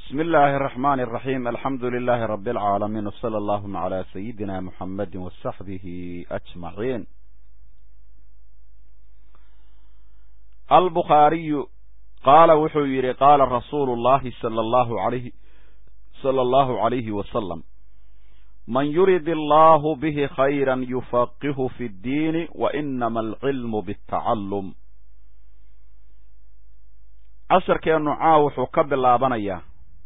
بسم الله الرحمن الرحيم الحمد لله رب العالمين وصلى اللهم على سيدنا محمد وصحبه أجمعين البخاري قال وxuu yihi قال رsuuل اللhi صلى الله عليه صلى الله عليه وسلم من يرد الله به خيرا يفقه في الدين وإنما العلم بالتعلم casharkeenu caa wuxuu ka bilaabanayaa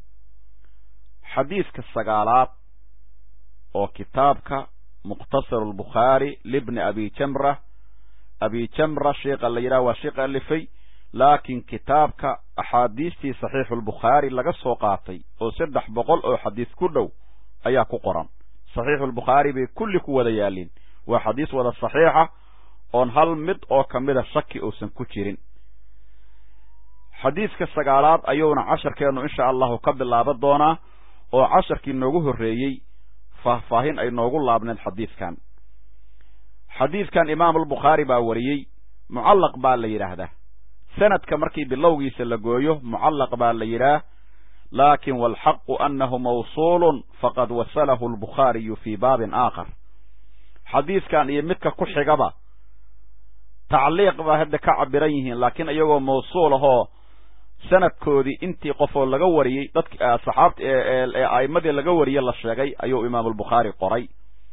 xadiidka sagaalaad oo kitaabka mukhtasar albukhaari libni abi jamra abi jamra sheikha la yidhaha waa sheikh alifay laakiin kitaabka axaadiistii saxiixulbukhaari laga soo qaatay oo saddex boqol oo xadiis ku dhow ayaa ku qoran saxiixulbukhaari bay kulli ku wada yaalliin waa xadiis wada saxiixa oon hal mid oo ka mida shaki uusan ku jirin xadiidka sagaalaad ayuuna casharkeennu insha allahu ka bilaaban doonaa oo casharkii noogu horreeyey faahfaahin ay noogu laabneed xadiidkan xadiidkan imaamulbukhaari baa wariyey mucallaq baa la yidhaahdaa sanadka markii bilowgiisa la gooyo mucallaq baa la yidhaah laakin waalxaqu annahu mawsuulun faqad wasalahu albukhaariyu fii baabin aakhar xadiidkan iyo midka ku xigaba tacliiq baa hadda ka cabiran yihiin laakiin iyagoo mawsuul ahoo sanadkoodii intii qofoo laga wariyey dadk saxaabta ee a'immadii laga wariyey la sheegay ayuu imaamulbukhaari qoray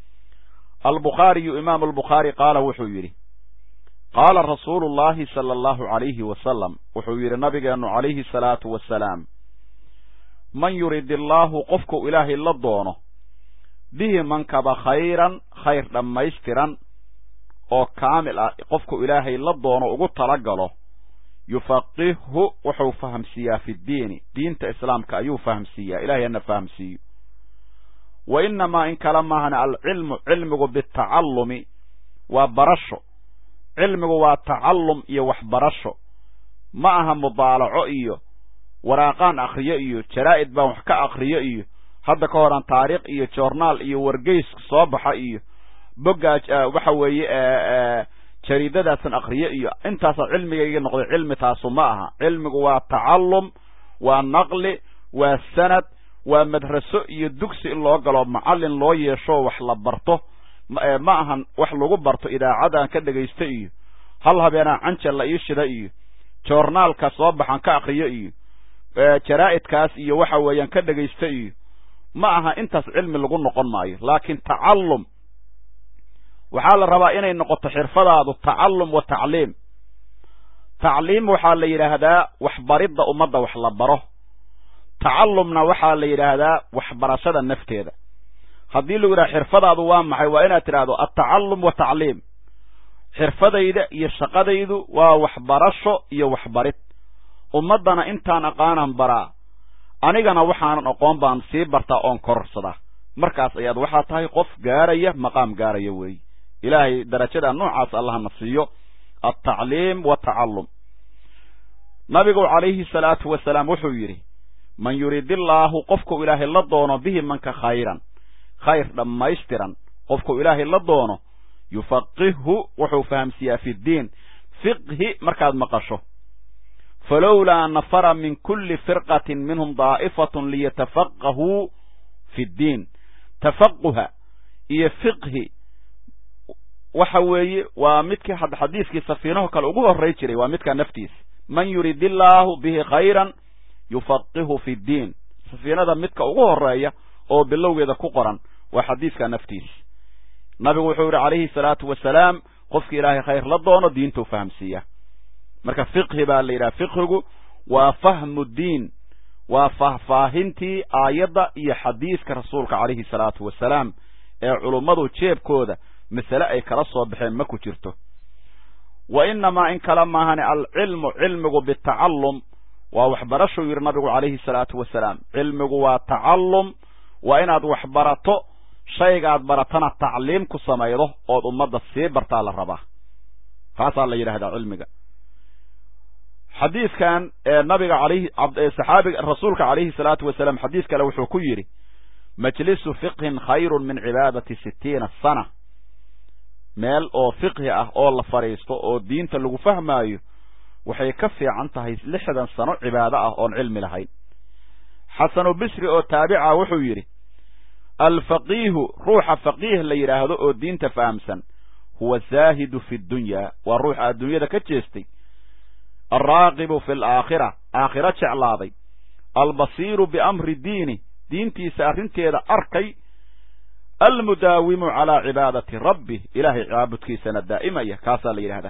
albukhaariyu imaamu albukhaari qaala wuxuu yidhi qaala rasuulu llahi sala allahu calayhi wasalam wuxuu yidhi nabigeennu calayhi salaatu wasalaam man yurid illaahu qofku ilaahay la doono bihi mankaba khayran khayr dhammaystiran oo kaamil ah qofku ilaahay la doono ugu tala galo yufaqihhu wuxuu fahamsiiyaa fi ddiini diinta islaamka ayuu fahamsiiyaa ilahay hana fahamsiiyo wa innamaa in kale maahana alcilmu cilmigu bitacallumi waa barasho cilmigu waa tacallum iyo waxbarasho ma aha mudaalaco iyo waraaqaan akhriyo iyo jaraa'id baan wax ka akhriyo iyo hadda ka horan taariikh iyo joornaal iyo wargeyska soo baxa iyo boggaa waxa weeye jariidadaasan akriyo iyo intaasaa cilmigayga noqday cilmi taasu ma aha cilmigu waa tacallum waa naqli waa sanad waa madraso iyo dugsi in loo galo macallin loo yeesho wax la barto ma ahan wax lagu barto idaacadan ka dhegaysta iyo hal habeenaa canjal la ii shida iyo joornaalka soo baxan ka akriyo iyo jaraa'idkaas iyo waxa weeyaan ka dhegaysta iyo ma aha intaas cilmi lagu noqon maayo laakiin tacallum waxaa la rabaa inay noqoto xirfadaadu tacallum wa tacliim tacliim waxaa la yidhaahdaa waxbaridda ummadda wax la baro tacallumna waxaa la yidhaahdaa waxbarashada nafteeda haddii lagu yidhaha xirfadaadu waa maxay waa inaad tidhahdo altacallum wa tacliim xirfadayda iyo shaqadaydu waa waxbarasho iyo waxbarid ummaddana intaan aqaanan baraa anigana waxaanan aqoon baan sii bartaa oon kororsadaa markaas ayaad waxaa tahay qof gaaraya maqaam gaaraya weeye ilaahay darajada noocaas allahna siiyo altacliim watacallum nabigu calayhi salaatu wasalaam wuxuu yidhi man yurid illaahu qofku ilaahay la doono bihi manka khayran khayr dhammaystiran qofku ilaahay la doono yufaqihhu wuxuu fahamsiiyaa fi ddiin fiqhi markaad maqasho falowlaa nafara min kulli firqatin minhum daa'ifatun liyatafaqahuu fi ddiin tafaquha iyo fiqhi waxa weeye waa midkii xadiiskii safiinaho kale ugu horray jiray waa midkaa naftiisa man yurid illaahu bihi khayran yufaqihu fi ddiin safiinada midka ugu horeeya oo bilowgeeda ku qoran waa xadiiska naftiisa nabigu wuxuu yidhi calayhi salaatu wasalaam qofkii ilaahay khayr la doono diintuu fahamsiiya marka fiqhi baa la yidhaha fiqhigu waa fahmu diin waa faahfaahintii aayadda iyo xadiiska rasuulka calayhi salaatu wasalaam ee culummadu jeebkooda masale ay kala soo baxeen ma ku jirto wa innamaa in kale maahane alcilmu cilmigu bitacallum waa waxbarashuu yidhi nabigu calayhi salaatu wasalaam cilmigu waa tacallum waa inaad wax barato shaygaad baratana tacliim ku samaydo ood ummadda sii bartaa la rabaa taasaa la yidhahdaa cilmiga xadiidkan nabiga alayhi saxaabiga rasuulka calayhi salaatu wasalaam xadiis kale wuxuu ku yidhi majlisu fiqhin khayrun min cibaadati sittiina sana meel oo fiqhi ah oo la fadhiisto oo diinta lagu fahmaayo waxay ka fiican tahay lixdan sano cibaado ah oon cilmi lahayn xasanu bisri oo taabica wuxuu yidhi alfaqiihu ruuxa faqiih la yidhaahdo oo diinta fahamsan huwa zaahidu fi ddunyaa waa ruuxa adduunyada ka jeestay alraaqibu fi alaakhira aakhiro jeclaaday albasiiru biamri diini diintiisa arrinteeda arkay almudaawimu calaa cibaadati rabbi ilaahay caabudkiisana daa'imaya kaasaa la yidhahdaa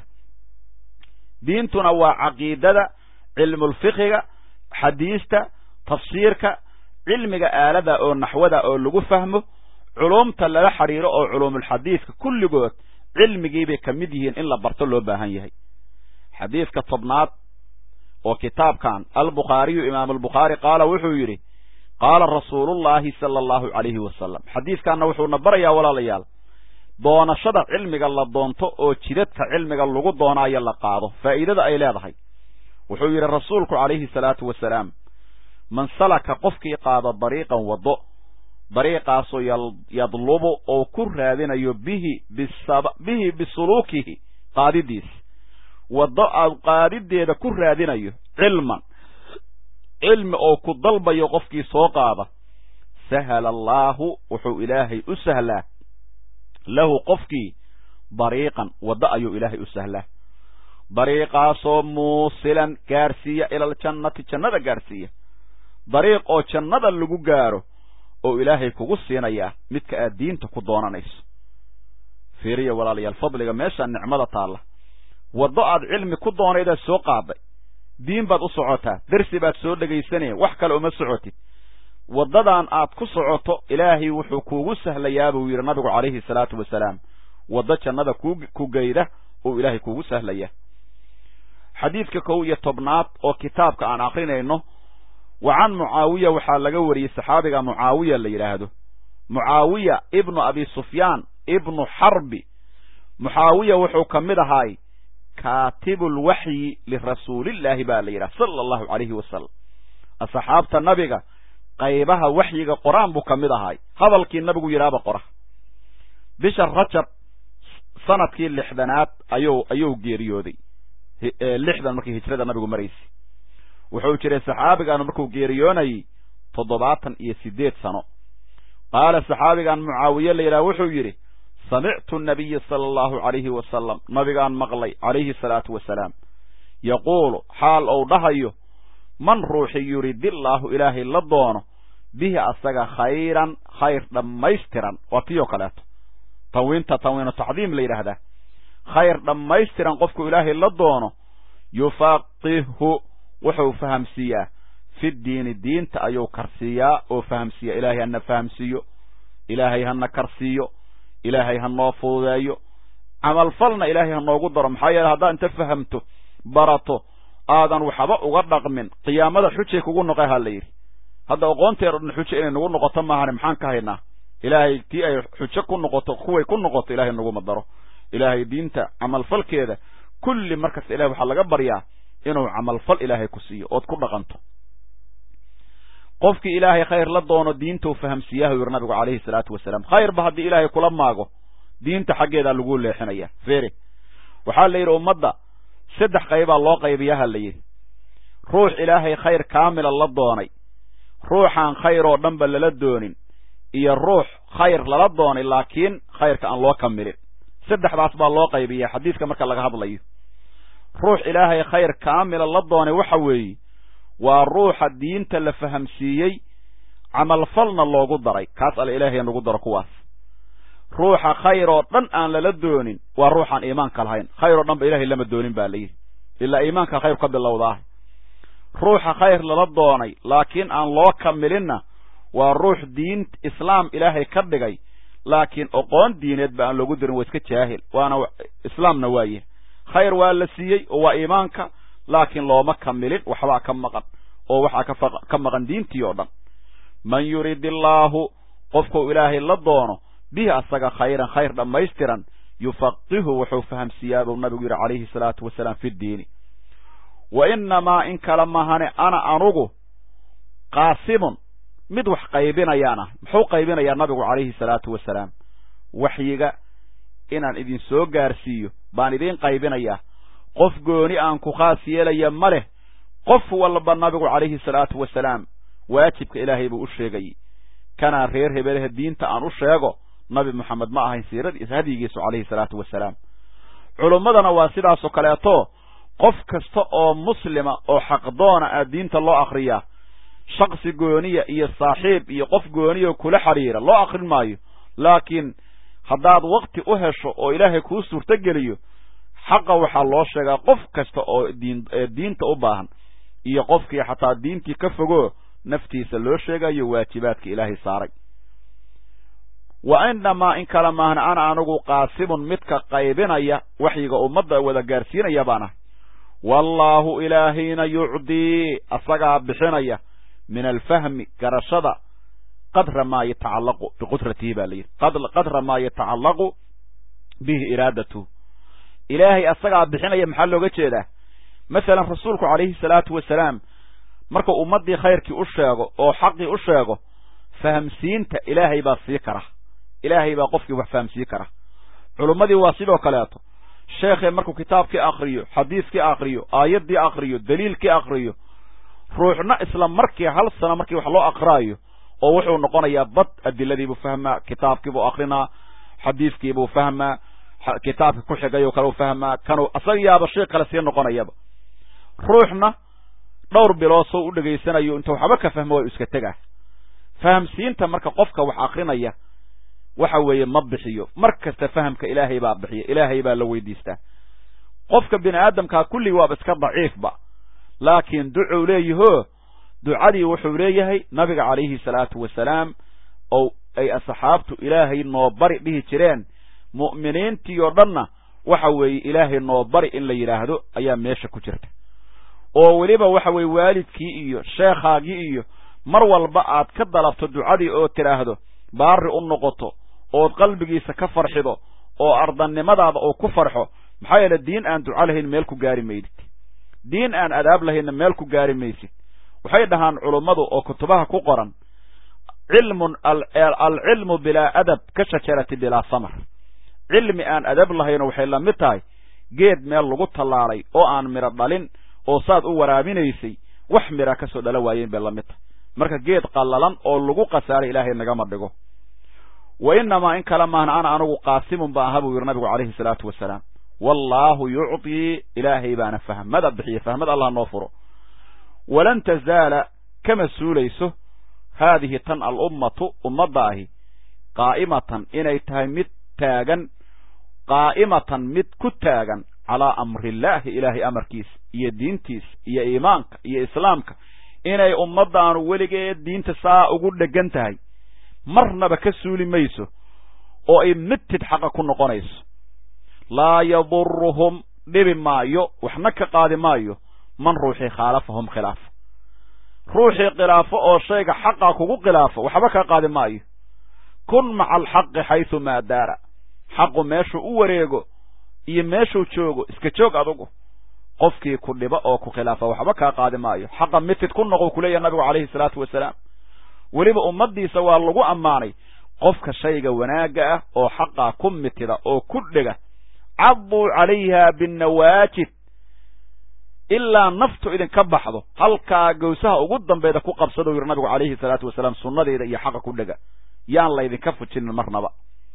diintuna waa caqiidada cilmulfiqiga xadiista tafsiirka cilmiga aalada oo naxwada oo lagu fahmo culumta lala xidhiiro oo culuumulxadiidka kulligood cilmigiibay ka mid yihiin in la barto loo baahan yahay xadiidka tobnaad oo kitaabkan albukhaariyu imaam albukhaari qaala wuxuu yidhi qaala rasuulullaahi sala allahu calayhi wasalam xadiidkanna wuxuuna barayaa walaalayaal doonashada cilmiga la doonto oo jidadka cilmiga lagu doonaayo la qaado faa'iidada ay leedahay wuxuu yidhi rasuulku calayhi salaatu wasalaam man salaka qofkii qaado dariiqan waddo dariiqaasoo yadlubu oo ku raadinayo bihi bihi bisuluukihi qaadidiis waddo aad qaadideeda ku raadinayo cilman cilmi oo ku dalbayo qofkii soo qaada sahala allaahu wuxuu ilaahay u sahlaa lahu qofkii dariiqan waddo ayuu ilaahay u sahlaa dariiqaasoo muusilan gaarsiiya ila aljannati jannada gaarsiiya dariiq oo jannada lagu gaaro oo ilaahay kugu siinayaa midka aad diinta ku doonanayso fiiriya walaalayaal fadliga meeshaa nicmada taalla waddo aad cilmi ku doonaydaad soo qaaday diin baad u socotaa dersi baad soo dhegaysanaya wax kale uma socotid waddadan aad ku socoto ilaahay wuxuu kuugu sahlayaa buu yidhi nabigu calayhi salaatu wasalaam waddo jannada ku geyda oo ilaahay kuugu sahlaya xadiidka kow iyo tobnaad oo kitaabka aan akrinayno wa can mucaawiya waxaa laga wariyey saxaabiga mucaawiya la yidhaahdo mucaawiya ibnu abi sufyaan ibnu xarbi mucaawiya wuxuu ka mid ahaay kaatibulwaxyi lirasuulillaahi baa la yidhaha sala allahu calayhi wasalam asxaabta nabiga qaybaha waxyiga qor-aan buu ka mid ahaay hadalkii nabigu yidhaaba qora bisha rajab sanadkii lixdanaad ayuu ayuu geeriyooday lixdan markii hijrada nabigu maraysay wuxuu jiray saxaabigan markuu geeriyoonayey toddobaatan iyo siddeed sano qaala saxaabigan mucaawiye la yidhaha wuxuu yidhi samictu nabiya sala allahu calayhi wasalam nabigaan maqlay calayhi salaatu wasalaam yaquulu xaal ou dhahayo man ruuxi yuridillaahu ilaahay la doono bihi asaga khayran khayr dhammaystiran waa tii oo kaleeto tanwiinta tanwiinu tacdiim la yidhaahdaa khayr dhammaystiran qofku ilaahay la doono yufaqihu wuxuu fahamsiiyaa fi diini diinta ayuu karsiiyaa oo fahamsiiya ilaahay hana fahamsiiyo ilaahay hana karsiiyo ilaahay ha noo fududeeyo camalfalna ilaahay ha noogu daro maxaa yeele haddaad inta fahamto barato aadan waxba uga dhaqmin qiyaamada xujay kugu noqe ha la yidhi hadda aqoonteed o dhan xujo inay nagu noqoto maahane maxaan ka haynaa ilaahay tii ay xujo ku noqoto kuway ku noqoto ilaahay naguma daro ilaahay diinta camalfalkeeda kulli markasta ilahay waxaa laga baryaa inuu camalfal ilaahay ku siiyo ood ku dhaqanto qofkii ilaahay khayr la doono diinta u fahamsiiyaha u yidhi nabigu calayhi salaatu wasalaam khayrba haddii ilaahay kula maago diinta xaggeedaa lagu leexinaya fere waxaa la yidhi ummadda saddex qaybaa loo qaybiyaha la yidhi ruux ilaahay khayr kaamila la doonay ruuxaan khayr oo dhanba lala doonin iyo ruux khayr lala doonay laakiin khayrka aan loo kamilin saddexdaas baa loo qaybiya xadiiska marka laga hadlayo ruux ilaahay khayr kaamila la doonay waxa weeye waa ruuxa diinta la fahamsiiyey camalfalna loogu daray kaas alla ilaahay nagu daro kuwaas ruuxa khayr oo dhan aan lala doonin waa ruuxaan iimaanka lahayn khayr oo dhan ba ilahay lama doonin ba layidhi ilaa iimaanka khayr ka bilowdaah ruuxa khayr lala doonay laakiin aan loo kamilinna waa ruux diin islaam ilaahay ka dhigay laakiin oqoon diineed ba aan loogu dirin waa iska jaahil waana islaamna waaye khayr waa la siiyey oo waa iimaanka laakiin looma kamilin waxbaa ka maqan oo waxaa ka maqan diintii oo dhan man yurid illaahu qofkuu ilaahay la doono bihi asaga khayran khayr dhammaystiran yufaqihu wuxuu fahamsiiyaa buu nabigu yidhi calayhi salaatu wasalaam fi ddiini wa innamaa in kale mahane ana anugu qaasimun mid wax qaybinayaan ah muxuu qaybinayaa nabigu calayhi salaatu wasalaam waxyiga inaan idin soo gaarsiiyo baan idiin qaybinayaa qof gooni aan ku khaas yeelaya ma leh qof walba nabigu calayhi salaatu wasalaam waajibka ilaahay buu u sheegayey kanaa reer hebelehe diinta aan u sheego nabi moxamed ma ahayn siiradiis hadyigiisu calayhi salaatu wasalaam culummadana waa sidaasoo kaleeto qof kasta oo muslima oo xaqdoona ah diinta loo akriyaa shaksi gooniya iyo saaxiib iyo qof gooniya kula xidhiira loo akrin maayo laakiin haddaad wakti u hesho oo ilaahay kuu suurtogeliyo xaqa waxaa loo sheegaa qof kasta oo diin diinta u baahan iyo qofkii xataa diintii ka fogoo naftiisa loo sheegayo waajibaadka ilaahay saaray wa inamaa in kale maahna ana anigu qaasimun midka qaybinaya waxyiga ummadda wada gaarsiinaya baan ahay wallaahu ilaahayna yucdii asagaa bixinaya min alfahmi garashada qadra maa yatacallaqu biqudratihi baa layidhi qadra maa yatacallaqu bihi iraadatuhu ilaahay asagaa bixinaya maxaa looga jeedaa masalan rasuulku calayhi salaatu wasalaam markuu ummaddii khayrkii u sheego oo xaqii u sheego fahamsiinta ilaahay baa sii kara ilaahay baa qofkii wax fahamsiin kara culummadii waa sidoo kaleeto sheekhee markuu kitaabkii akriyo xadiiskii akriyo aayaddii akriyo daliilkii akriyo ruuxna isla markii hal sano markii wax loo akraayo oo wuxuu noqonayaa bad adiladiibuu fahmaa kitaabkiibuu akrinaa xadiiskiibuu fahmaa kitaabka ku xigayoo kale u fahmaa kanuu asaga yaaba shay kale sii noqonayaba ruuxna dhowr bilood soo u dhegaysanayo inta waxba ka fahmo waa iska tegaa fahamsiinta marka qofka wax akrinaya waxa weeye ma bixiyo mar kasta fahamka ilaahay baa bixiya ilaahay baa la weydiistaa qofka bini aadamkaa kulligii waaba iska daciifba laakiin ducuu leeyahoo ducadii wuxuu leeyahay nabiga calayhi salaatu wasalaam oo ay asxaabtu ilaahay noo bari dhihi jireen mu'miniintii oo dhanna waxa weeye ilaahay noo bari in la yidhaahdo ayaa meesha ku jirta oo weliba waxa weeye waalidkii iyo sheekhaagii iyo mar walba aad ka dalabto ducadii oo tidhaahdo baari u noqoto ood qalbigiisa ka farxido oo ardannimadaada uu ku farxo maxaa yeele diin aan duco lahayn meel ku gaari maydid diin aan adaab lahaynna meel ku gaari maysid waxay dhahaan culummadu oo kutubaha ku qoran cilmun alcilmu bilaa adab ka shajarati bilaa samar cilmi aan adab lahayno waxay la mid tahay geed meel lagu tallaalay oo aan midho dhalin oo saad u waraabinaysay wax midha ka soo dhala waayeen bay la mid tahay marka geed qallalan oo lagu khasaaray ilaahay nagama dhigo wa inamaa in kale maahna ana anigu qaasimun ba aha buu yidhi nabigu calayhi salaatu wasalaam wallaahu yucdii ilaahay baana fahmada bixiya fahmad allah noo furo walan tazaala kama suulayso haadihi tan alummatu ummadda ahi qaa'imatan inay tahay mid taagan qaa'imatan mid ku taagan calaa amrillaahi ilaahay amarkiisa iyo diintiisa iyo iimaanka iyo islaamka inay ummaddaanu weligeed diinta saa ugu dheggan tahay marnaba ka suuli mayso oo ay midtid xaqa ku noqonayso laa yaduruhum dhibi maayo waxna ka qaadi maayo man ruuxii khaalafahum khilaafa ruuxii khilaafo oo shayga xaqa kugu khilaafo waxba ka qaadi maayo kun maca alxaqi xaysu maa daara xaqu meeshuu u wareego iyo meeshuu joogo iska joog adugu qofkii ku dhiba oo ku khilaafa waxba kaa qaadi maayo xaqa mitid ku noqo kuleeyahay nabigu calayhi salaatu wasalaam weliba ummaddiisa waa lagu ammaanay qofka shayga wanaagga ah oo xaqaa ku mitida oo ku dhega cadduu calayha binnawaajid ilaa naftu idinka baxdo halkaa gawsaha ugu dambeeda ku qabsadou yidhi nabigu calayhi salaatu wasalaam sunnadeeda iyo xaqa ku dhega yaan laydinka fujinin marnaba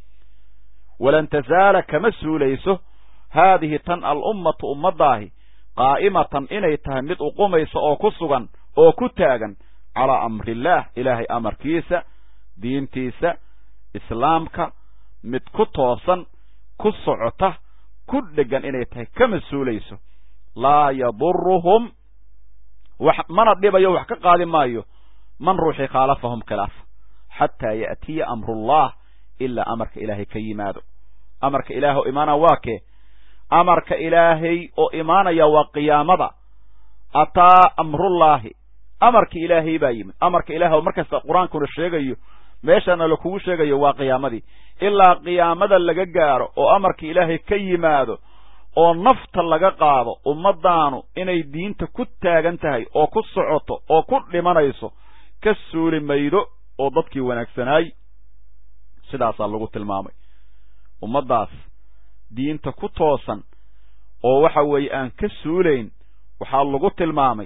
walan tazaala kama suulayso haadihi tan alummatu ummaddaahi qaa'imatan inay tahay mid uqumaysa oo ku sugan oo ku taagan calaa amrillaah ilaahay amarkiisa diintiisa islaamka mid ku toosan ku socota ku dheggan inay tahay kama suulayso laa yaduruhum wax mana dhibayo wax ka qaadi maayo man ruuxii khaalafahum khilaafa xataa ya'tiya amrullah ilaa amarka ilaahay ka yimaado amarka ilaah oo imaana waa kee amarka ilaahay oo imaanaya waa qiyaamada ataa amrullaahi amarka ilaahay baa yimid amarka ilaah oo markasta qur-aankuna sheegayo meeshana lakugu sheegayo waa qiyaamadii ilaa qiyaamada laga gaaro oo amarka ilaahay ka yimaado oo nafta laga qaado ummaddaanu inay diinta ku taagan tahay oo ku socoto oo ku dhimanayso ka suuli maydo oo dadkii wanaagsanaay sidaasaa lagu tilmaamay ummaddaas diinta ku toosan oo waxa weeye aan ka suulayn waxaa lagu tilmaamay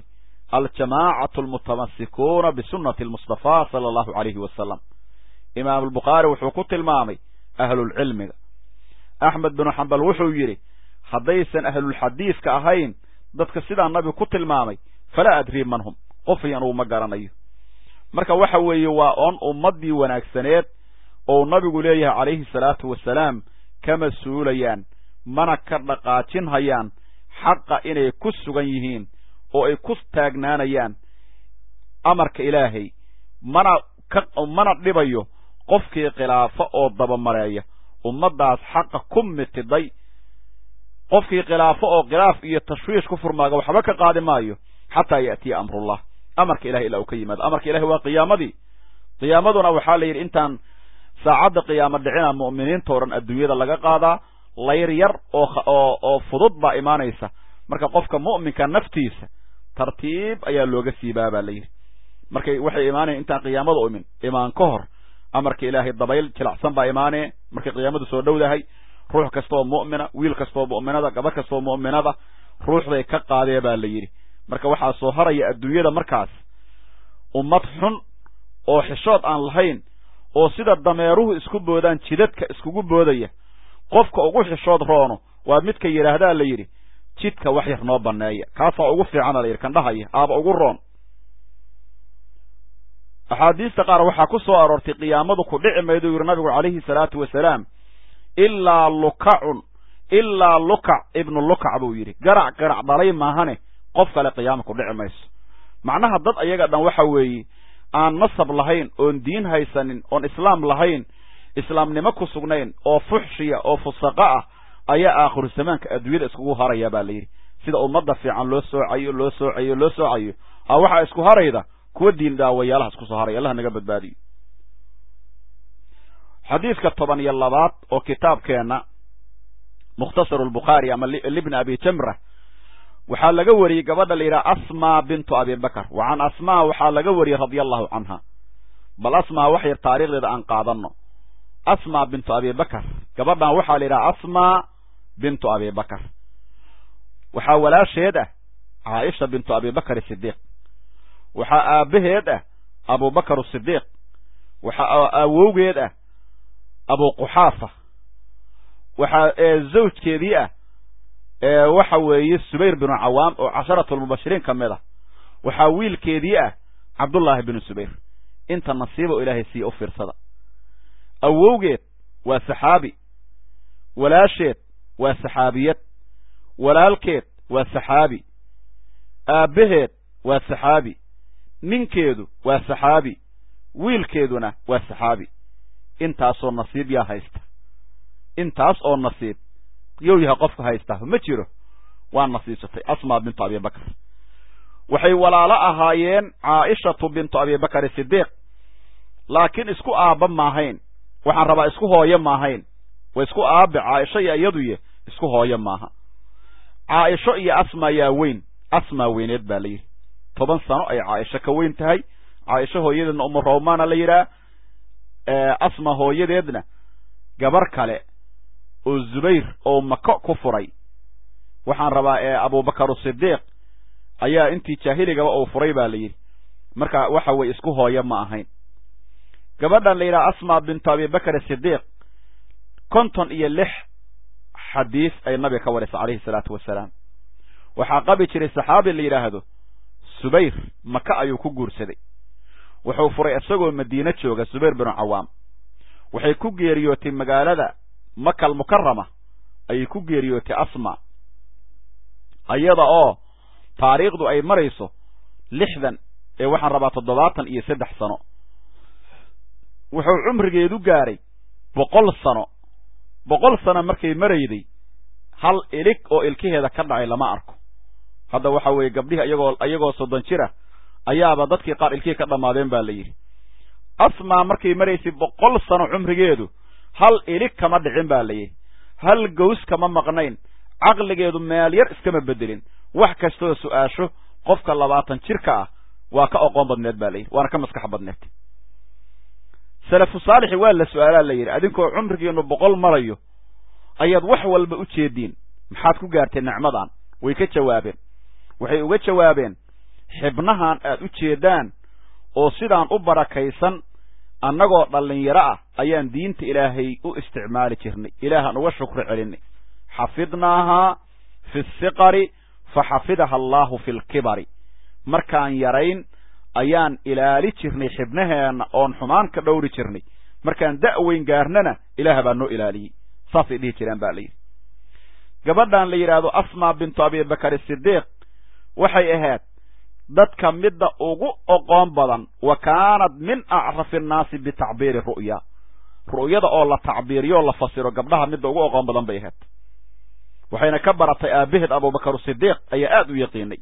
aljamaacatu almutamasikuuna bisunati almustafa sala allahu calayhi wasalam imaam albukhaari wuxuu ku tilmaamay ahlulcilmiga axmed binu xambal wuxuu yidhi haddaysan ahlulxadiidka ahayn dadka sidaa nabigu ku tilmaamay falaa adrii man hum qofii anugu ma garanayo marka waxa weeye waa oon ummaddii wanaagsaneed ou nabigu leeyahay calayhi salaatu wasalaam kama suulayaan mana ka dhaqaajin hayaan xaqa inay ku sugan yihiin oo ay ku taagnaanayaan amarka ilaahay mana ka mana dhibayo qofkii khilaafo oo dabamareeya ummaddaas xaqa ku mitiday qofkii khilaafo oo khilaaf iyo tashwiish ku furmaaga waxba ka qaadi maayo xataa ya'tiya amrullah amarka ilahay ilaa uu ka yimaado amarka ilahay waa qiyaamadii qiyaamaduna waxaa la yidhi intaan saacadda qiyaamo dhicina mu'miniinta o dhan adduunyada laga qaadaa layr yar oo oo fudud baa imaanaysa marka qofka mu'minka naftiisa tartiib ayaa looga siibaa baa la yidhi markay waxay imaanayan intaan qiyaamada imin imaan ka hor amarka ilaahay dabayl jilacsan baa imaanee markay qiyaamadu soo dhowdahay ruux kastaoo mu'mina wiil kastaoo mu'minada gabadh kastaoo mu'minada ruuxday ka qaadee baa la yidhi marka waxaa soo haraya adduunyada markaas ummad xun oo xishood aan lahayn oo sida dameeruhu isku boodaan jidadka iskugu boodaya qofka ugu xishood roono waa midka yidhaahdaa la yidhi jidka wax yar noo banneeya kaasaa ugu fiicana la yidhi kan dhahaya aaba ugu roon axaadiista qaar waxaa ku soo aroortay qiyaamadu ku dhici mayduu yidhi nabigu calayhi salaatu wasalaam ilaa lukacun ilaa lukac ibnu lukac buu yidhi garac garac dhalay maahane qof kale qiyaama ku dhici mayso macnaha dad ayaga dhan waxa weeye aan nasab lahayn oon diin haysanin oon islaam lahayn islaamnimo ku sugnayn oo fuxshiya oo fusaqa ah ayaa aakhiru zamaanka adduunyada iskugu haraya baa la yidhi sida ummadda fiican loo soocayo loo soocayo loo soocayo a waxaa isku harayda kuwa diin daawayaalaha isku soo haray allah naga badbaadiyo xadiidka toban iyo labaad oo kitaabkeenna mukhtasaru lbukhaari ama libni abi jamra waxaa laga wariyey gabadha la yidhaha asma bintu abi bakr wa can asmaa waxaa laga wariyey radia allahu canha bal asmaa wax yar taarikhdeeda aan qaadanno asma bintu abi bakr gabadhan waxaa la yidhaha asma bintu abi bakr waxaa walaasheed ah caaisha bintu abi bakr sidiiq waxaa aabbaheed ah abubakar sidiiq waxaa awowgeed ah abu quxaafa waxaa zawjkeedii ah waxa weeye subayr binu cawaam oo casharatu lmubashiriin ka mid ah waxaa wiilkeedii ah cabdullaahi binu subayr inta nasiiba oo ilaahay siiya u fiirsada awowgeed waa saxaabi walaasheed waa saxaabiyad walaalkeed waa saxaabi aabbaheed waa saxaabi ninkeedu waa saxaabi wiilkeeduna waa saxaabi intaasoo nasiib yaa haysta intaas oo nasiib yow yahay qofka haystaa ma jiro waa nasiibsatay asmaa bintu abi bakr waxay walaalo ahaayeen caaishatu bintu abi bakr sidiiq laakiin isku aabba maahayn waxaan rabaa isku hooyo maahayn waa isku aabe caaisho iyo iyaduye isku hooyo maaha caaisho iyo asma yaa weyn asmaa weyneed baa la yidhi toban sano ay caaisho ka weyn tahay caaisho hooyadeedna umu rawmaana la yidhaah asma hooyadeedna gabar kale oo zubayr oo mako ku furay waxaan rabaa ee abubakar sidiiq ayaa intii jaahiligaba uu furay baa la yidhi marka waxa weye isku hooyo ma ahayn gabadhan la yidhaha asma bintu abi bakr sidiiq konton iyo lix xadiis ay nabiga ka warisa calayhi salaatu wasalaam waxaa qabi jiray saxaabi la yidhaahdo subayr maka ayuu ku guursaday wuxuu furay isagoo madiine jooga subayr binu cawaam waxay ku geeriyootay magaalada makal mukarama ayay ku geeriyootay asma iyada oo taariikhdu ay marayso lixdan ee waxaan rabaa toddobaatan iyo saddex sano wuxuu cumrigeedu gaaray boqol sano boqol sano markay marayday hal ilig oo ilkaheeda ka dhacay lama arko hadda waxa weeye gabdhihi iyagoo iyagoo soddon jira ayaaba dadkii qaar ilkihii ka dhammaadeen baa la yidhi asmaa markay maraysay boqol sano cumrigeedu hal ilig kama dhicin baa la yidhi hal gows kama maqnayn caqligeedu meel yar iskama bedelin wax kastoo su-aasho qofka labaatan jirka ah waa ka oqoon badneed baa la yidhi waana ka maskax badneed salafu saalixi waa la su-aalaa la yidhi adinkoo cumrigiinu boqol marayo ayaad wax walba u jeediin maxaad ku gaarteen nicmadan way ka jawaabeen waxay uga jawaabeen xibnahan aad u jeedaan oo sidaan u barakaysan annagoo dhallinyaro ah ayaan diinta ilaahay u isticmaali jirnay ilaahaan uga shukri celinay xafidnaahaa fi siqari fa xafidaha allaahu fi lkibari markaan yarayn ayaan ilaali jirnay xibnaheenna oon xumaan ka dhowri jirnay markaan da'weyn gaarnana ilaah baa noo ilaaliyey saasay dhihi jiraan ba la yidhi gabadhan la yidhaahdo asmaa bintu abibakar sidiiq waxay ahayd dadka midda ugu oqoon badan wa kaanat min acrafi annaasi bitacbiiri ru'ya ru'yada oo la tacbiiriyo o la fasiro gabdhaha midda ugu oqoon badan bay ahayd waxayna ka baratay aabaheed abubakar sidiiq ayaa aad u yaqiinay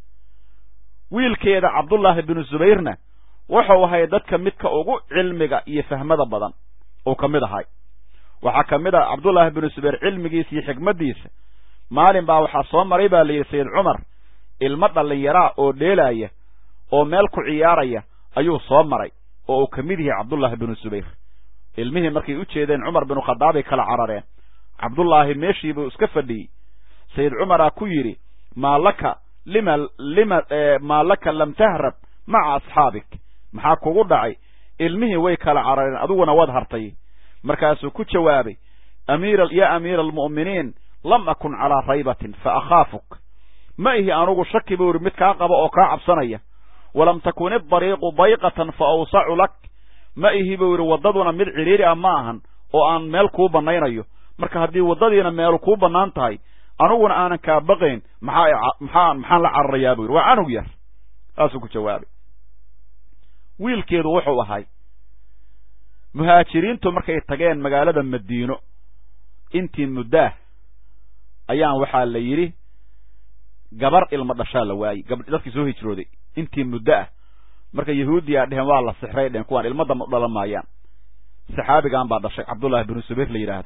wiilkeeda cabdullaahi binu zubayrna wuxuu ahay dadka midka ugu cilmiga iyo fahmada badan uu ka mid ahay waxaa ka mid ah cabdullaahi binu zubayr cilmigiisa iyo xikmaddiisa maalin baa waxaa soo maray baa layidhi sayid cumar ilmo dhallinyaraa oo dheelaaya oo meel ku ciyaaraya ayuu soo maray oo uu ka mid yahay cabdullaahi binu zubayr ilmihii markay u jeedeen cumar binu khadaabay kala carareen cabdullaahi meeshii buu iska fadhiyey sayid cumaraa ku yidhi maa laka lima lima maa laka lam tahrab maca asxaabik maxaa kugu dhacay ilmihii way kala carareen adiguna waad hartay markaasuu ku jawaabay amiira ya amiira almu'miniin lam akun calaa raybatin fa akhaafuk ma ihi anugu shaki buu yidhi mid kaa qaba oo kaa cabsanaya walam takun idariiqu dayqatan fa awsacu lak ma ihi buu yidhi waddaduna mid cidhiiri ah ma ahan oo aan meel kuu bannaynayo marka haddii waddadiina meelu kuu bannaan tahay aniguna aanan kaa baqayn maxaa maxaa maxaan la cararayaa buu yidhi waa canug yar saasuu ku jawaabay wiilkeedu wuxuu ahay muhaajiriintu markay tageen magaalada madiino intii muddaah ayaan waxaa la yidhi gabar ilma dhashaa la waayey gab dadkii soo hijrooday intii muddo ah marka yahuudiyaa dheheen waa la sixray dheheen kuwaan ilma damba u dhalan maayaan saxaabigan baa dhashay cabdullaahi binu subayr la yidhaahdo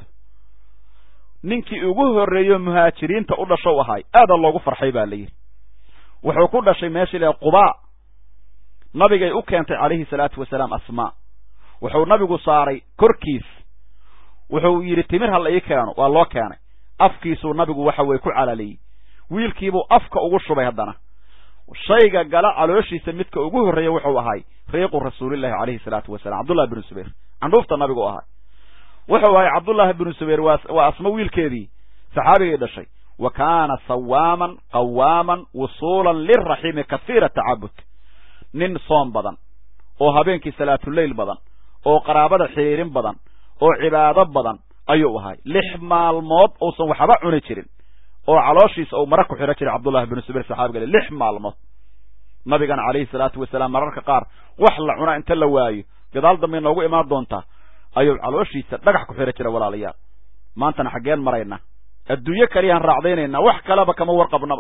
ninkii ugu horreeyo muhaajiriinta u dhashow ahay aada loogu farxay baa la yidhi wuxuu ku dhashay meeshii la qubaa nabigay u keentay calayhi salaatu wasalaam asmaa wuxuu nabigu saaray korkiis wuxuu yidhi timir ha la ii keeno waa loo keenay afkiisuu nabigu waxa weye ku calaliyey wiilkiibuu afka ugu shubay haddana shayga gala calooshiisa midka ugu horreeya wuxuu ahay riiqu rasuulillahi calayhi salaatu wasalam cabdullahi binu subayr candhuufta nabigu ahay wuxuu ahay cabdullaahi binu subayr waa waa asmo wiilkeedii saxaabigay dhashay wa kaana sawaaman qawaaman wusuulan liraximi kahiira tacabud nin soom badan oo habeenkii salaatuleyl badan oo qaraabada xiriirin badan oo cibaado badan ayuu ahay lix maalmood uusan waxba cuni jirin oo calooshiisa uu mara ku xidhan jiray cabdullahi binu subayr saxaabiga lix maalmood nabigana calayhi salaatu wasalaam mararka qaar wax la cunaa inta la waayo gadaal dambay noogu imaan doontaa ayuu calooshiisa dhagax ku xidhan jiray walaalayaal maantana xaggeen maraynaa adduunyo kaliyaan raacdaynaynaa wax kaleba kama warqabnaba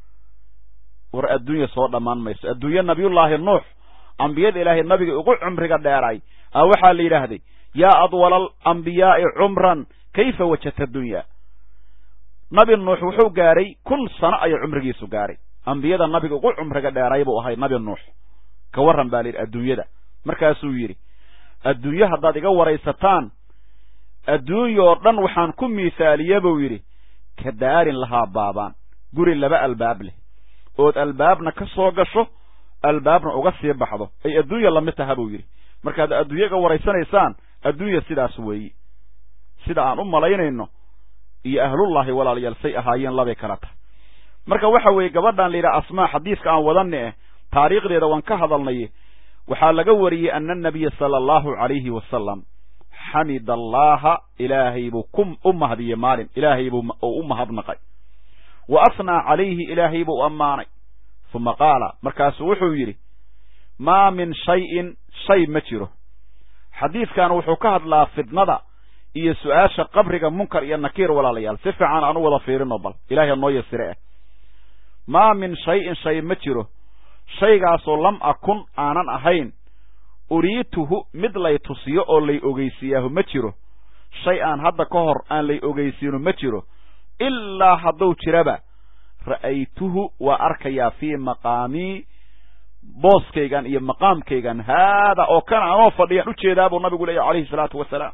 war adduunya soo dhammaan mayso adduunye nabiyullaahi nuux ambiyada ilaahay nabiga ugu cumriga dheeray a waxaa la yidhaahday yaa adwala alambiyaai cumran kayfa wajadta dunya nabi nuux wuxuu gaaray kun sano ayuu cumrigiisu gaaray ambiyada nabiga ugu cumriga dheeray buu ahay nabi nuux ka warran baa la yidhi adduunyada markaasuu yidhi adduunye haddaad iga waraysataan adduunyoo dhan waxaan ku miisaaliye buu yidhi ka daarin lahaa baabaan guri laba albaab leh ood albaabna ka soo gasho albaabna uga sii baxdo ay adduunya lamid taha buu yidhi markaad adduunye iga waraysanaysaan adduunya sidaas weeyi sida aan u malaynayno iyo ahlullaahi walaalayaal say ahaayeen labay kala tahay marka waxa weeye gabadhan la yidhaha asmaa xadiiska aan wadanni eh taariikhdeeda waan ka hadalnay waxaa laga wariyey ana anabiya sala allahu calayhi wasalam xamida allaha ilaahay buu ku u mahdiyey maalin ilaahay buu u mahadnaqay wa asnaa calayhi ilaahay buu ammaanay uma qaala markaasuu wuxuu yidhi maa min shayin shay ma jiro xadiidkan wuxuu ka hadlaa fidnada iyo su-aasha qabriga munkar iyo nakiir walaalayaal si fiican aan u wada fiirino bal ilahay ha noo yasire ah maa min shayin shay ma jiro shaygaasoo lam akun aanan ahayn uriituhu mid lay tusiyo oo lay ogeysiiyaahu ma jiro shay aan hadda ka hor aan lay ogeysiino ma jiro ilaa hadduu jiraba ra'aytuhu waa arkayaa fii maqaamii booskaygan iyo maqaamkaygan haada oo kana anoo fadhiyaan ujeedaa buu nabigu leeyahy calayhi salaatu wasalaam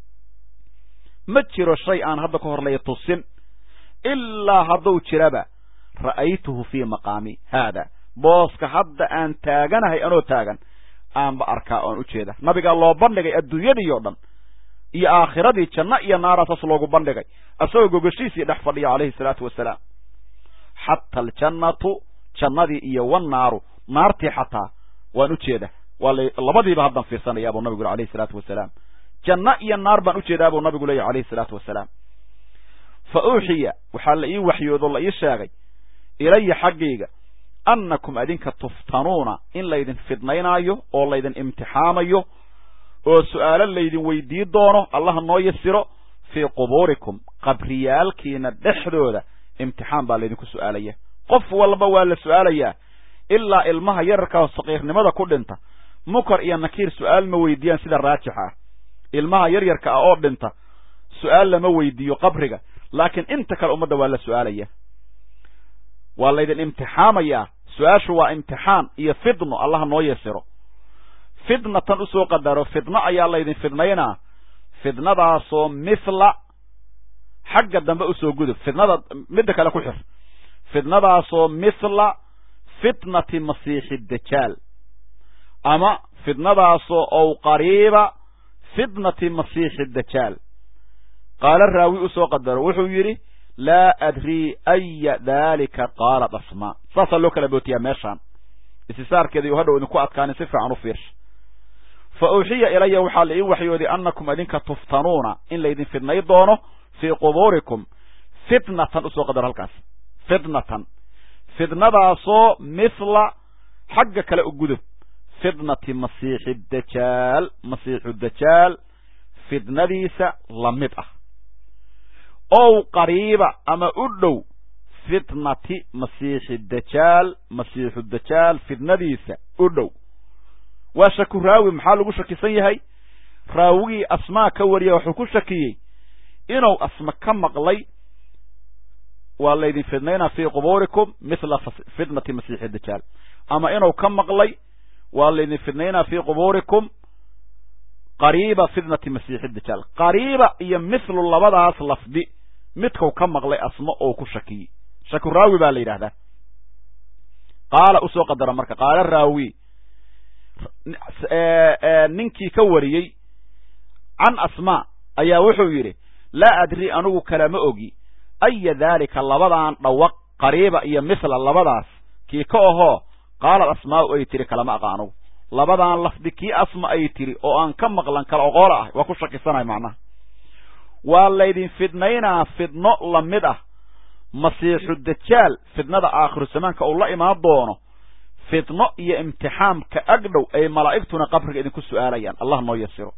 ma jiro shay aan hadda ka hor lay tusin ilaa hadduu jiraba ra'aytuhu fii maqaami haada booska hadda aan taaganahay anoo taagan aanba arkaa oan ujeeda nabigaa loo bandhigay adduunyadii o dhan iyo aakhiradii janno iyo naara saas loogu bandhigay asagoo gogashiisii dhex fadhiya calayhi salaatu wasalaam xata aljannatu jannadii iyo wannaaru naartii xataa waan ujeeda waa labadiiba haddan fiirsanaya buu nabigu yuri alayhi salaatu wasalaam janno iyo naar baan ujeedaa buu nabigu leeyahy alayhi salaatu wasalaam fa uuxiya waxaa la ii waxyoodo la ii sheegay ilaya xaggayga annakum adinka tuftanuuna in laydin fidnaynaayo oo laydin imtixaamayo oo su'aalo laydin weydii doono allaha noo yasiro fii qubuurikum qabriyaalkiina dhexdooda imtixaan baa laydinku su'aalaya qof walba waa la su'aalayaa ilaa ilmaha yararkaa saqiirnimada ku dhinta mukar iyo nakiir su'aal ma weydiiyaan sida raajixa ah ilmaha yaryarka ah oo dhinta su'aal lama weydiiyo qabriga laakiin inta kale ummadda waa la su'aalaya waa laydin imtixaamayaa su-aashu waa imtixaan iyo fidno allaha noo yasiro fidnatan usoo qadaro fidno ayaa laydin fidnaynaa fidnadaasoo mithla xagga dambe usoo gudub fidnada midda kale ku xir fidnadaasoo mithla fitnati masiixi dajaal ama fidnadaasoo ow qariiba fitnati masiixi dajaal qaala raawi usoo qadaro wuxuu yidhi laa adrii aya daalika qaalat asmaa saasaa loo kala bootiyaa meeshaan istisaarkeeda iyo hadhow idinku adkaanin si fiican u fiirsha fa uuxiya ilaya waxaa la ii waxyooday annakum idinka tuftanuuna in laydin fidnay doono fii qubuurikum fitnatan usoo qadar halkaas fitnatan fidnadaasoo mithla xagga kale u gudub fitnati masiixi dajaal masiixu dajaal fidnadiisa la mid ah ow qariiba ama u dhow fitnati masiixi dajaal masiixu dajaal fidnadiisa u dhow waa shaku raawi maxaa lagu shakisan yahay raawigii asmaa ka wariya wuxuu ku shakiyey inuu asma ka maqlay waa laydin fidnaynaa fii qubuurikum mithla fitnati masiixi dajaal ama inuu ka maqlay waa laydin fidnaynaa fii qubuurikum qariiba fitnati masiixi dajaal qariiba iyo mithlu labadaas lafdi midkau ka maqlay asma oo ku shakiyey shaku raawi baa la yidhahdaa qaala usoo qadara marka qaala raawi ninkii ka wariyey can asmaa ayaa wuxuu yidhi laa adri anigu kalama ogi aya daalika labadan dhawaq qariiba iyo mithla labadaas kii ka ahoo qaalad asmaau ay tiri kalama aqa anugu labadan lafdi kii asma ay tiri oo aan ka maqlan kala oqoola ah waa ku shakisanahay macnaha waa laydin fidnaynaa fidno la mid ah masiixu dajaal fidnada aakhiru zamaanka uu la imaan doono fidno iyo imtixaamka agdhow ay malaa'igtuna qabriga idinku su'aalayaan allah noo yasiro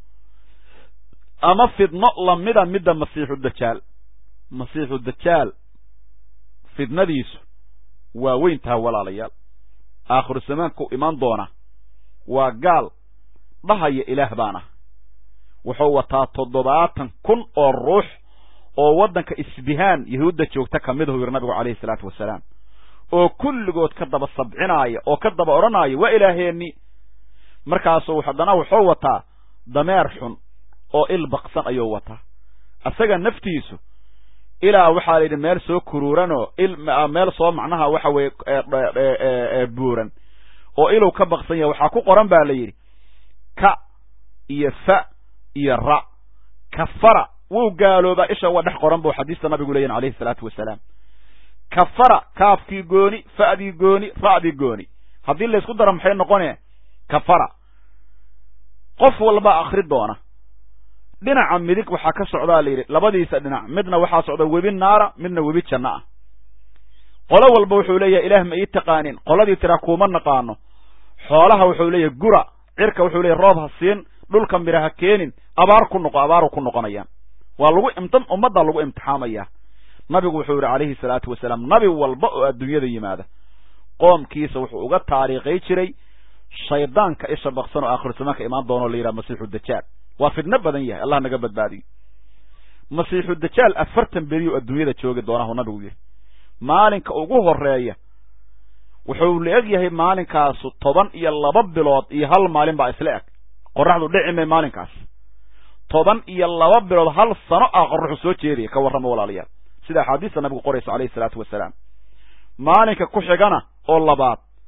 ama fidno lamida midda masiixu dajaal masiixu dajaal fidnadiisu waa weyn taha walaalayaal aakhiru zamaanka u imaan doona waa gaal dhahaya ilaah baan ah wuxuu wataa toddobaatan kun oo ruux oo waddanka isbihaan yahuudda joogta ka mid ahu yidhi nabigu calayhi salaatu wasalaam oo kulligood ka daba sabcinaaya oo ka daba odhanaya waa ilaaheenni markaasuu haddana wuxuu wataa dameer xun oo il baqsan ayuu wataa isaga naftiisu ilaa waxaa la yidhi meel soo kuruuranoo il meel soo macnaha waxa weeye buuran oo ilow ka baqsan yahay waxaa ku qoran baa la yidhi ka iyo fa iyo ra kafara wuu gaaloobaa isha waa dhex qoran buu xadiista nabigu leeyahin alayhi salaatu wasalaam kafara kaafkii gooni fa'dii gooni ra'dii gooni haddii laysku daro maxay noqone kafara qof walba akri doona dhinaca midig waxaa ka socdaa la yidhi labadiisa dhinac midna waxaa socda webi naara midna webi janno ah qolo walba wuxuu leeyahay ilaah ma ii taqaanin qoladii tiraa kuuma naqaano xoolaha wuxuu leeyahay gura cirka wuxuu leeyahy roob ha siin dhulka midha ha keenin abaar ku noqo abaaru ku noqonayaan waa lagu imti ummaddaa lagu imtixaamaya nabigu wuxuu yidhi calayhi salaatu wasalaam nabi walba oo adduunyada yimaada qoomkiisa wuxuu uga taariikhay jiray shaydaanka isha baqsan oo aakhiru zamaanka imaan doonoo la yidhaha masiixu dajaal waa fidno badan yahay allah naga badbaadiyo masiixu dajaal afartan beriyo adduunyada joogi doonahu nabigu yidhi maalinka ugu horeeya wuxuu la eg yahay maalinkaasu toban iyo laba bilood iyo hal maalin baa isla eg qoraxdu dhici may maalinkaas toban iyo laba bilood hal sano ah qoraxu soo jeedaya ka warrama walaalayaal sida axaadiista nabigu qoraysa calayhi salaatu wasalaam maalinka ku xigana oo labaad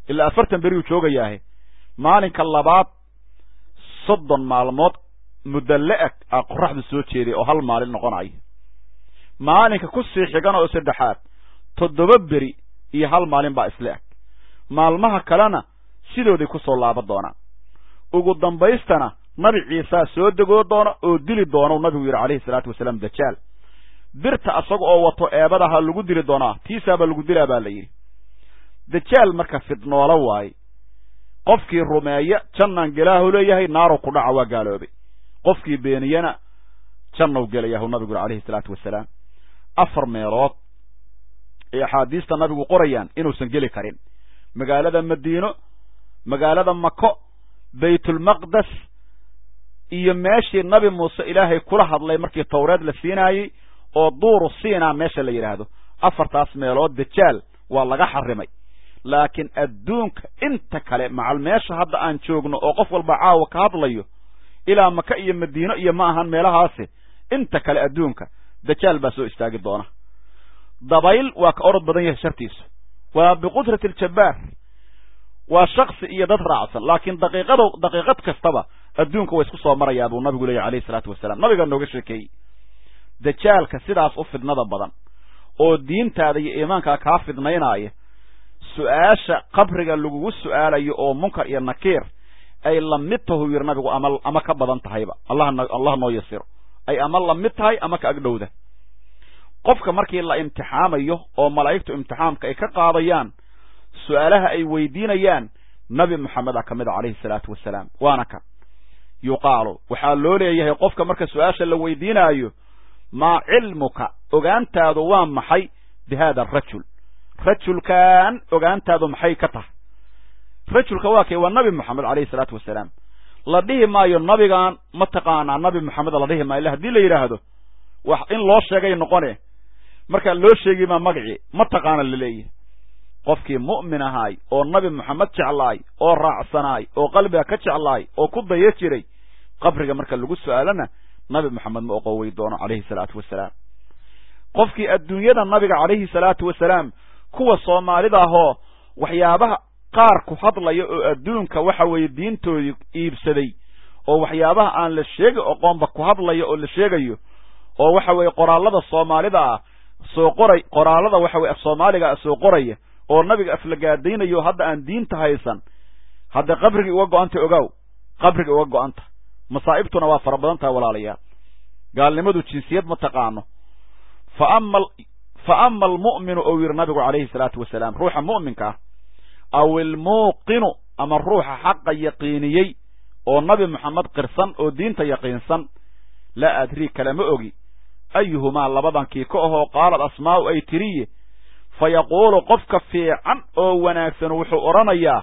ilaa afartan beriyuu joogayaahe maalinka labaad soddon maalmood muddo la-eg aa qoraxdu soo jeeday oo hal maalin noqonayo maalinka ku sii xigan oo saddexaad toddoba beri iyo hal maalin baa isla eg maalmaha kalena sidooday ku soo laaban doonaan ugu dambaystana nabi ciisaa soo degoo doona oo dili doonau nabigu yidhi calayhi salaatu wasalaam dajaal birta asaga oo wato eebadaha lagu dili doonaa tiisaabaa lagu dilaa baa la yidhi dajaal marka fidnoolo waaye qofkii rumeeya jannaan gelaahu leeyahay naarow ku dhaca waa gaaloobay qofkii beeniyana jannaw gelayahu nabigu yidhi calayhi salaatu wasalaam afar meelood ay axaadiista nabigu qorayaan inuusan geli karin magaalada madiino magaalada mako baytulmaqdes iyo meeshii nabi muuse ilaahay kula hadlay markii tawreed la siinaayey oo duuru siina meesha la yidhaahdo afartaas meelood dajaal waa laga xarimay laakiin adduunka inta kale macal meesha hadda aan joogno oo qof walba caawa ka hadlayo ilaa maka iyo madiino iyo ma ahan meelahaasi inta kale adduunka dajaal baa soo istaagi doona dabayl waa ka orod badan yahay shartiisu waa biqudrati aljabbaar waa shaksi iyo dad raacsan laakiin daqiiqado daqiiqad kastaba adduunka waa isku soo marayaa buu nabigu leeyahy alayhi salaatu wasalaam nabigaa nooga sheekeeyey dajaalka sidaas u fidnada badan oo diintaada iyo iimaankaa kaa fidnaynaaya su-aasha qabriga lagugu su-aalayo oo munkar iyo nakiir ay la mid tahu yidhi nabigu ama ama ka badan tahayba allah allah noo yasiro ay ama la mid tahay ama ka agdhowda qofka markii la imtixaamayo oo malaa'igtu imtixaamka ay ka qaadayaan su-aalaha ay weydiinayaan nabi moxameda ka mid a calayhi salaatu wasalaam waana kan yuqaalu waxaa loo leeyahay qofka marka su-aasha la weydiinaayo maa cilmuka ogaantaadu waa maxay bi hada arajul rajulkan ogaantaadu maxay ka tahay rajulka waa kay waa nabi moxamed calayhi salaatu wasalaam la dhihi maayo nabigan ma taqaanaa nabi moxameda la dhihi maayo illa haddii la yidhaahdo wax in loo sheegay noqone markaa loo sheegi maa magacii ma taqaana laleeyahay qofkii mu'min ahaay oo nabi moxamed jeclaay oo raacsanaay oo qalbiga ka jeclaay oo ku daya jiray qabriga marka lagu su-aalana nabi moxamed ma oqowey doono calayhi salaatu wasalaam qofkii adduunyada nabiga calayhi salaatu wasalaam kuwa soomaalida ahoo waxyaabaha qaar ku hadlaya oo adduunka waxa weeye diintoodii iibsaday oo waxyaabaha aan la sheegi oqoonba ku hadlaya oo la sheegayo oo waxa weeye qoraallada soomaalida ah soo qoray qoraallada waxa weye af soomaaliga soo qoraya oo nabiga aflagaadaynayo hadda aan diinta haysan hadda qabrigii uga go-anta ogaaw qabrigii uga go-anta masaa'ibtuna waa fara badan tahay walaalayaal gaalnimadu jinsiyad ma taqaano fa ama fa ama almu'minu ou yidhi nabigu calayhi salaatu wasalaam ruuxa mu'minka ah aw ilmuuqinu ama ruuxa xaqa yaqiiniyey oo nabi moxamed qirsan oo diinta yaqiinsan laa adrii kalama ogi ayuhumaa labadan kii ka ahoo qaalad asmaa'u ay tiriye fa yaquulu qofka fiican oo wanaagsan wuxuu odhanayaa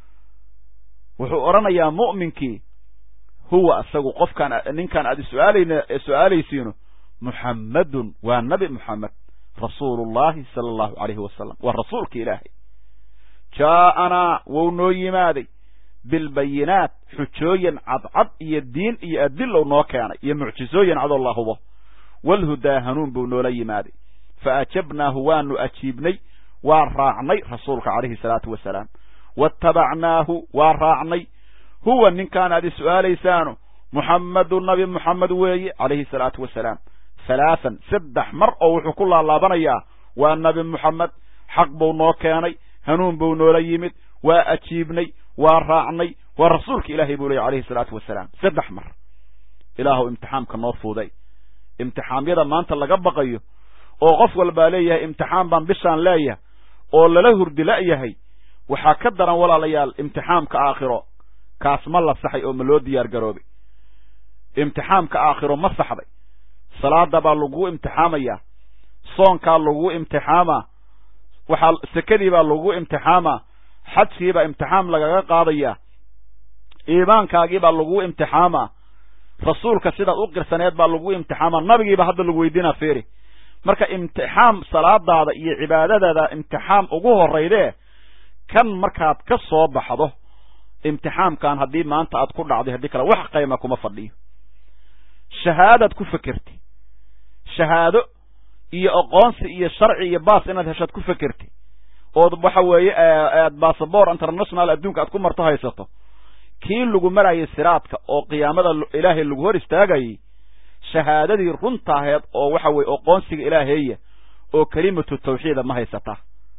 wuxuu odhanayaa mu'minkii huwa isagu qofkaan ninkaan aad suaalayna su-aalaysiino muxammadun waa nabi moxamed rasuulullahi sala allahu calayhi wasalam waa rasuulka ilaahay jaa'anaa wou noo yimaaday bilbayinaat xujooyin cadcad iyo diin iyo adilow noo keenay iyo mucjizooyin cadoo la hubo walhudaa hanuun buu noola yimaaday fa ajabnaahu waanu ajiibnay waa raacnay rasuulka calayhi salaatu wasalaam waattabacnaahu waa raacnay huwa ninkaan aad is-su'aalaysaano muxammadu nabi moxamed weeye calayhi salaatu wasalaam halaathan saddex mar oo wuxuu ku laalaabanayaa waa nabi moxamed xaq buu noo keenay hanuun buu noola yimid waa ajiibnay waa raacnay waa rasuulka ilaahay buu leeyay calayhi salaatu wasalaam saddex mar ilaahuw imtixaamka noo fuuday imtixaamyada maanta laga baqayo oo qof walbaa leeyahay imtixaan baan bishaan leeyahay oo lala hurdi la'yahay waxaa ka daran walaalayaal imtixaamka aakhiro kaas ma la saxay oo ma loo diyaar garoobay imtixaamka aakhiro ma saxday salaada baa lagugu imtixaamayaa soonkaa lagugu imtixaamaa waxaa sekadii baa lagugu imtixaamaa xajkiibaa imtixaam lagaga qaadayaa iimaankaagii baa lagugu imtixaamaa rasuulka sidaad u qirsaneed baa lagugu imtixaamaa nabigiiba hadda lagu weydiinaa fiiri marka imtixaam salaadaada iyo cibaadadaada imtixaam ugu horraydee kan markaad ka soo baxdo imtixaamkan haddii maanta aad ku dhacday haddii kale wax qayma kuma fadhiyo shahaadaad ku fekerti shahaado iyo aqoonsi iyo sharci iyo baas inaad heshaad ku fekerti ood waxa weeye aad bassabor international adduunka aad ku marto haysato kii lagu marayay siraadka oo qiyaamada ilaahay lagu hor istaagayay shahaadadii runtaaheed oo waxa weeye oqoonsiga ilaaheeya oo kelimatu tawxiida ma haysataa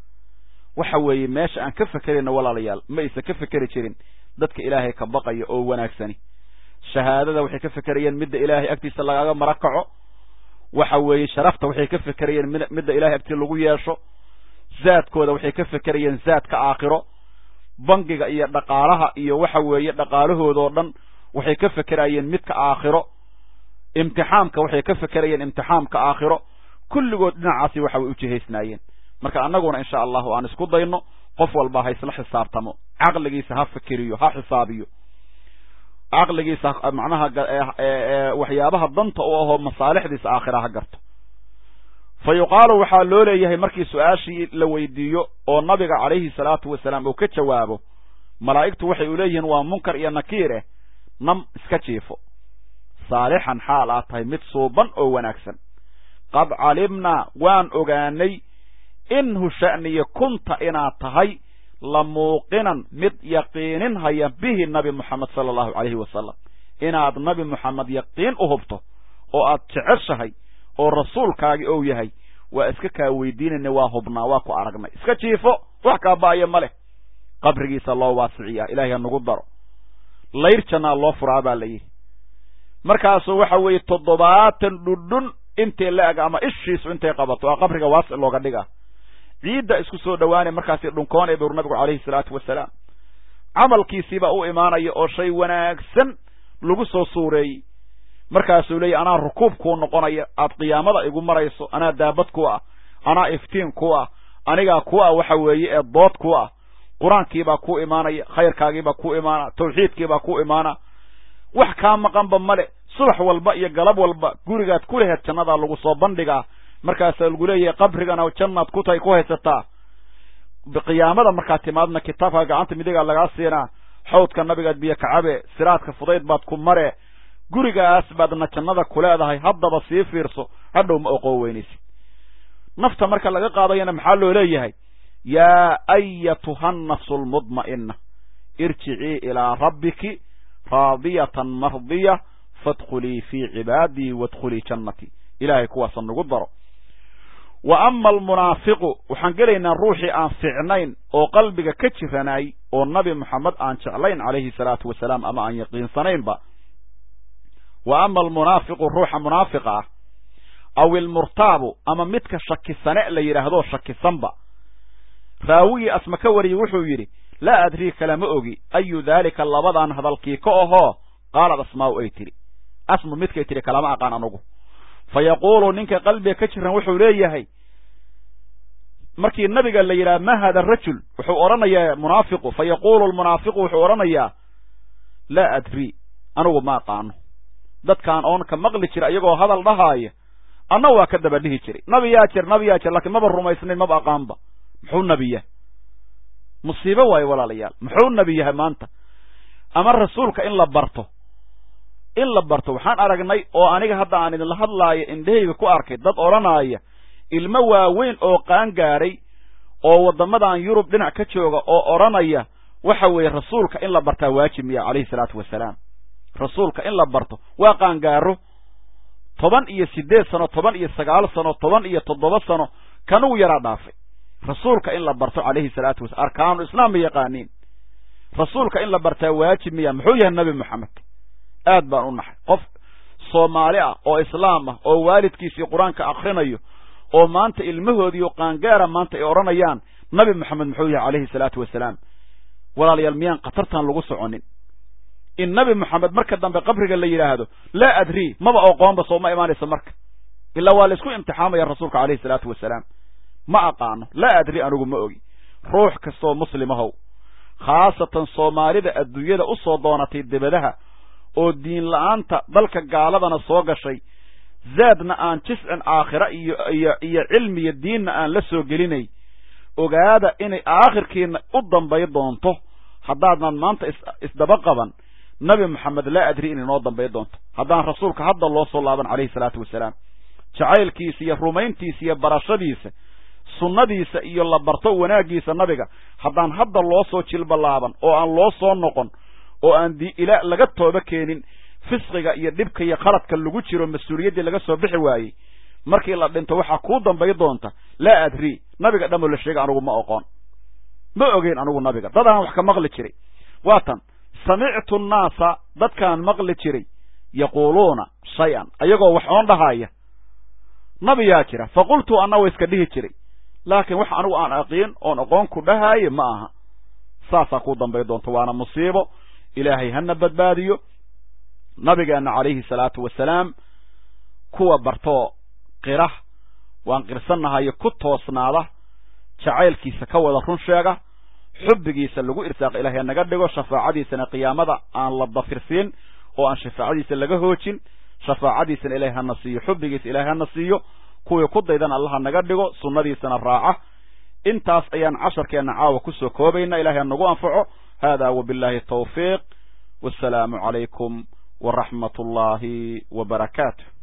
waxa weeye meesha aan ka fekerayna walaalayaal ma aysan ka fekeri jirin dadka ilaahay ka baqaya oo wanaagsani shahaadada waxay ka fekerayeen midda ilaahay agtiisa lagaga mara kaco waxa weeye sharafta waxay ka fekerayeen mid midda ilahay agtiisa lagu yeesho zaadkooda waxay ka fekerayeen zaadka aakhiro bangiga iyo dhaqaalaha iyo waxa weeye dhaqaalahoodoo dhan waxay ka fekerayeen midka aakhiro imtixaamka waxay ka fekerayeen imtixaamka aakhiro kulligood dhinacaasi waxa way u jihaysnaayeen marka annaguna insha allahu aan isku dayno qof walba ha isla xisaabtamo caqligiisa ha fikiriyo ha xisaabiyo caqligiisa macnaha waxyaabaha danta u ahoo masaalixdiisa aakhira ha garto fa yuqaalu waxaa loo leeyahay markii su-aashii la weydiiyo oo nabiga calayhi salaatu wasalaam uu ka jawaabo malaa'igtu waxay u leeyihiin waa munkar iyo nakiir eh nam iska jiifo saalixan xaal aad tahay mid suuban oo wanaagsan qad calimnaa waan ogaanay inhu sha'niya kunta inaad tahay la muuqinan mid yaqiinin haya bihi nabi moxamed sala allahu calayhi wasalam inaad nabi moxamed yaqiin u hubto oo aad jeceshahay oo rasuulkaagi ou yahay waa iska kaa weydiinayna waa hubnaa waa ku aragnay iska jiifo wax kaa ba'aya ma leh qabrigiisa loo waasiciyaa ilaahay ha nagu daro layr jannaa loo furaa baa la yidhi markaasuu waxa weeye toddobaatan dhudhun intay la eg ama ishiisu intay qabato aa qabriga waasic looga dhigaa ciidda isku soo dhowaanay markaasi dhunkoonay bur nabigu calayhi salaatu wasalaam camalkiisiibaa u imaanaya oo shay wanaagsan lagu soo suureeyey markaasuu leeyahy anaa rukuub kuu noqonaya aad qiyaamada igu marayso anaa daabad ku ah anaa iftiin ku ah anigaa ku ah waxa weeye ee dood ku ah qur-aankiibaa kuu imaanaya khayrkaagiibaa kuu imaana tawxiidkiibaa kuu imaana wax kaa maqanba male subax walba iyo galab walba gurigaad ku laheed jannadaa lagu soo bandhigaa markaasaa lagu leeyahay qabrigana jannaad ku tahay ku haysataa qiyaamada markaad timaadna kitaabka gacanta midigaa lagaa siinaa xawdka nabigaad biyo kacabe siraadka fudayd baad ku mare gurigaas baadna jannada ku leedahay haddaba sii fiirso hadhow ma oqoo weynaysid nafta marka laga qaadayana maxaa loo leeyahay yaa ayatuha nafsu lmudma'ina irjicii ilaa rabbiki raadiyatan mardiya faadkhulii fii cibaadii waadkhulii jannatii ilaahay kuwaasa nagu daro wa ama almunaafiqu waxaan gelaynaa ruuxii aan fiicnayn oo qalbiga ka jiranaay oo nabi moxamed aan jeclayn calayhi salaatu wasalaam ama aan yaqiinsanaynba wa ama almunaafiqu ruuxa munaafiqa ah aw ilmurtaabu ama midka shakisane la yidhaahdo shakisanba raawigii asma ka wariyey wuxuu yidhi laa adrii kalama ogi ayu daalika labadan hadalkii ka ahoo qaalad asmaa'u ay tidhi asmu midkay tidhi kalama aqaan anugu fa yaquulu ninka qalbiga ka jiran wuxuu leeyahay markii nabiga la yidhaha ma hada rajul wuxuu odhanayaa munaafiqu fa yaquulu lmunaafiqu wuxuu odhanayaa laa adrii anugu ma aqaano dadkaan oon ka maqli jira iyagoo hadal dhahaaya anna waa ka daba dhihi jiray nabi yaa jir nabi yaa jir laakiin maba rumaysnayn maba aqaanba muxuu nabi yahay musiibo waayo walaalayaal muxuu nabi yahay maanta ama rasuulka in la barto in la barto waxaan aragnay oo aniga hadda aan idinla hadlaayo indhahayga ku arkay dad odhanaaya ilmo waaweyn oo qaan gaaray oo waddamadan yurub dhinac ka jooga oo odhanaya waxa weeye rasuulka in la bartaa waajib miya calayhi salaatu wasalaam rasuulka in la barto waa qaangaaro toban iyo siddeed sano toban iyo sagaal sano toban iyo toddoba sano kanuu yaraa dhaafay rasuulka in la barto calayhi salaatu wasalaam arkaanu islaam ma yaqaaniin rasuulka in la bartaa waajib miya muxuu yahay nabi moxamed aad baan u naxay qof soomaali ah oo islaam ah oo waalidkiisii qur-aanka akrinayo oo maanta ilmahoodiiyo qaangaara maanta ay odhanayaan nabi moxamed muxuu yahay calayhi salaatu wasalaam walaalayaal miyaan khatartan lagu soconin in nabi moxamed marka dambe qabriga la yidhaahdo laa adrii maba oqoonba soo ma imaanaysa marka ilaa waa laysku imtixaamaya rasuulka calayhi salaatu wasalaam ma aqaano laa adri anigu ma ogi ruux kastoo muslimahow khaasatan soomaalida adduunyada u soo doonatay debadaha oo diin la-aanta dalka gaaladana soo gashay zaadna aan jiscin aakhira iyo iyo iyo cilmiyo diinna aan la soo gelinay ogaada inay aakhirkiina u dambay doonto haddaadnan maanta is isdaba qaban nabi moxamed laa adri inay noo dambay doonto haddaan rasuulka hadda loo soo laaban calayhi salaatu wasalaam jacaylkiisa iyo rumayntiisa iyo barashadiisa sunnadiisa iyo la barto wanaaggiisa nabiga haddaan hadda loo soo jilbalaaban oo aan loo soo noqon oo aan di ila laga tooba keenin fisqiga iyo dhibka iyo qaladka lagu jiro mas-uuliyaddii laga soo bixi waayey markii la dhinto waxaa kuu dambay doonta laa adrii nabiga dhamoo la sheega anugu ma oqoon ma ogeyn anugu nabiga dadaan wax ka maqli jiray waatan samictu nnaasa dadkaan maqli jiray yaquuluuna shay-an ayagoo wax oon dhahaaya nabiyaa jira fa qultu anna wa iska dhihi jiray laakiin wax anigu aan aqiin oon aqoon ku dhahaaye ma aha saasaa kuu dambay doonta waana musiibo ilaahay hana badbaadiyo nabigeenna calayhi salaatu wasalaam kuwa bartoo qira waan qirsannahayo ku toosnaada jacaylkiisa ka wada run sheega xubbigiisa lagu irsaaqa ilaahay naga dhigo shafaacadiisana qiyaamada aan la dafirsiin oo aan shafaacadiisa laga hoojin shafaacadiisana ilahay hana siiyo xubbigiisa ilahay hana siiyo kuwii ku daydan allaha naga dhigo sunnadiisana raaca intaas ayaan casharkeenna caawa kusoo koobayna ilahay ha nagu anfaco hada wabillahi tawfiiq wassalaamu calaykum waraxmat ullaahi wa barakaatu